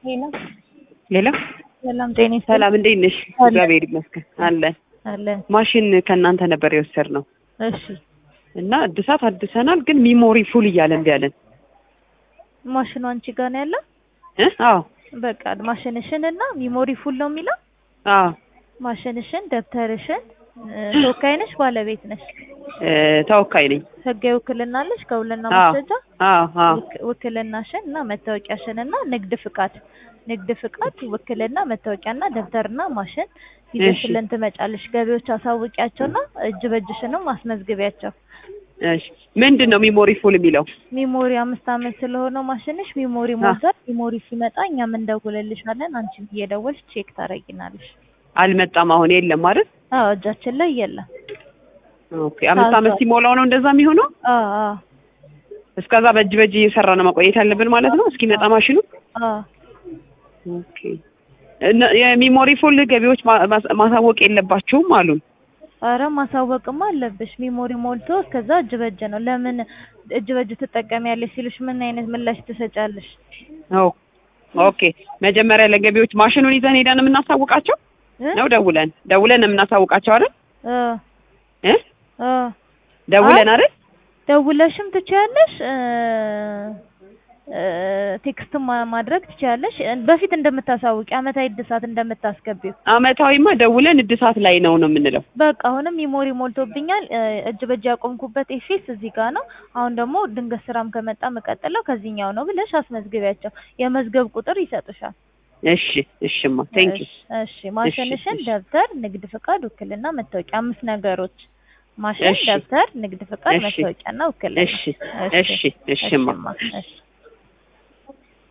ሄሎ ሌላ ሰላም ጤና ይስጥልኝ። ሰላም እንዴት ነሽ? አለን። እግዚአብሔር ይመስገን አለን። አለን። ማሽን ከእናንተ ነበር የወሰድነው እሺ እና እድሳት አድሰናል፣ ግን ሚሞሪ ፉል እያለ እምቢ አለን። ማሽኑ አንቺ ጋር ነው ያለው? እ አዎ በቃ ማሽንሽን እና ሚሞሪ ፉል ነው የሚለው። አዎ ማሽንሽን፣ ደብተርሽን እ፣ ተወካይ ነሽ ባለቤት ነሽ? እ፣ ተወካይ ነኝ። ህጋዊ ውክልና አለሽ ከውልና አዎ ማስረጃ? አዎ አዎ ውክ- ውክልናሽን እና መታወቂያሽን እና ንግድ ፍቃድ ንግድ ፍቃድ፣ ውክልና፣ መታወቂያና ደብተርና ማሽን ይዘሽልን ትመጫለሽ። ገቢዎች አሳውቂያቸውና እጅ በእጅሽንም አስመዝግቢያቸው። እሺ ምንድን ነው ሚሞሪ ፉል የሚለው? ሚሞሪ አምስት አመት ስለሆነው ማሽንሽ ሚሞሪ ሞልቷል። ሚሞሪ ሲመጣ እኛም እንደውልልሻለን። አንቺም እየደወልሽ ቼክ ታደርጊናለሽ። አልመጣም። አሁን የለም ማለት አዎ እጃችን ላይ የለም። ኦኬ። አምስት አመት ታዟል። ሲሞላው ነው እንደዛ የሚሆነው። አዎ አዎ እስከዛ በእጅ በእጅ እየሰራ ነው መቆየት ያለብን ማለት ነው እስኪመጣ ማሽኑ። አዎ ኦኬ። እነ- የሚሞሪ ፉል ገቢዎች ማ- ማስ- ማሳወቅ የለባቸውም አሉን። አረ ማሳወቅማ አለብሽ። ሚሞሪ ሞልቶ እስከዛ እጅ በእጅ ነው። ለምን እጅ በእጅ ትጠቀሚያለሽ ሲሉሽ ምን አይነት ምላሽ ትሰጫለሽ? ኦ ኦኬ። መጀመሪያ ለገቢዎች ማሽኑን ይዘን ሄደን የምናሳውቃቸው እ? ነው ደውለን ደውለን የምናሳውቃቸው አይደል? እ እ እ ደውለን አይደል? ደውለሽም ትችያለሽ እ እ ቴክስት ማድረግ ትችያለሽ። እ በፊት እንደምታሳውቂ አመታዊ እድሳት እንደምታስገቢው አመታዊማ ደውለን እድሳት ላይ ነው ነው የምንለው። በቃ አሁንም ሚሞሪ ሞልቶብኛል እ እጅ በእጅ ያቆምኩበት ኤፌስ እዚህ ጋር ነው። አሁን ደግሞ ድንገት ስራም ከመጣ መቀጠለው ከዚህኛው ነው ብለሽ አስመዝግቢያቸው። የመዝገብ ቁጥር ይሰጡሻል። እሺ እሽማ ቴንክ ዩ እሺ፣ እሺ ማሽንሽን፣ እሺ። ደብተር፣ ንግድ ፍቃድ፣ ውክልና፣ መታወቂያ አምስት ነገሮች ማሽን፣ እሺ። ደብተር፣ ንግድ ፍቃድ፣ እሺ። መታወቂያና ውክልና። እሺ እሺ እሽማ እሺማ፣ እሺ